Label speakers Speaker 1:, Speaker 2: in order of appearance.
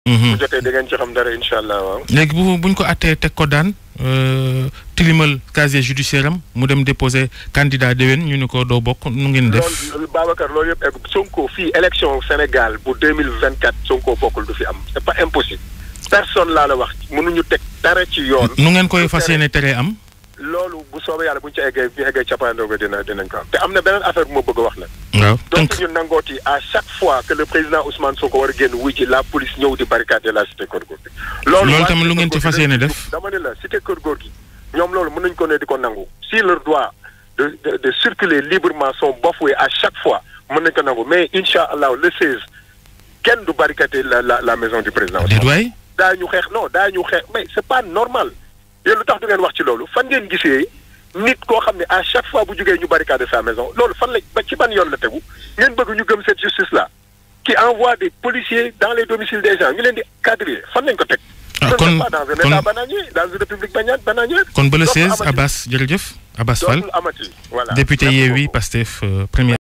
Speaker 1: bu jotee da ngeen ci xam dara incha allah waaw.
Speaker 2: léegi bu buñ ko attee teg ko daan tilimal casier judiciaire am mu dem déposer candidat déwén ñu ni ko doo bokk nu ngeen def.
Speaker 1: loolu Babacar loolu yëpp egg Sonko fii élection Sénégal bu deux mille vingt quatre Sonko bokkul du fi am c'est pas impossible. personne laa la wax mënuñu teg dara ci yoon.
Speaker 2: nu ngeen koy fas yéene tere am.
Speaker 1: loolu bu soobee yàlla bu ñu ci eggee bu ñu eggee cappaandaw ga dina dinañ ko am te am na beneen affaire bu ma bëgg a wax nag.
Speaker 2: waaw
Speaker 1: donc ñu nangooti à chaque fois que le président Ousmane Sonko war a génn wuy ci la police ñëw di barricader la cité Keur Gorgui.
Speaker 2: loolu tamit lu ngeen ci fas yéene def.
Speaker 1: dama ne la cité Keur Gorgui ñoom loolu mën nañu ko ne di ko nangu. si leur droit de de de circuler librement sont bafoués à chaque fois mën nañu ko nangu mais incha allah le 16 kenn du barricader la la la maison du président.
Speaker 2: déet waay.
Speaker 1: daa ñu xeex non daa ñu xeex mais c'est pas normal. yéen lu tax du ngeen wax ci loolu fan ngeen gisee nit koo xam ne à chaque fois bu jógee ñu barricade sa maison loolu fan la ba ci ban yoon la tegu ngeen bëgg ñu gëm cette justice là qui envoie des policiers dans les domiciles des gens ñu leen di cadrer fan lañ ko teg.
Speaker 2: ah kon
Speaker 1: pas dans un état bananier dans une république bananière.
Speaker 2: kon ba le 16 Abbas jërëjëf Abbas Fall
Speaker 1: amati voilà
Speaker 2: député Yewwi Pastef premier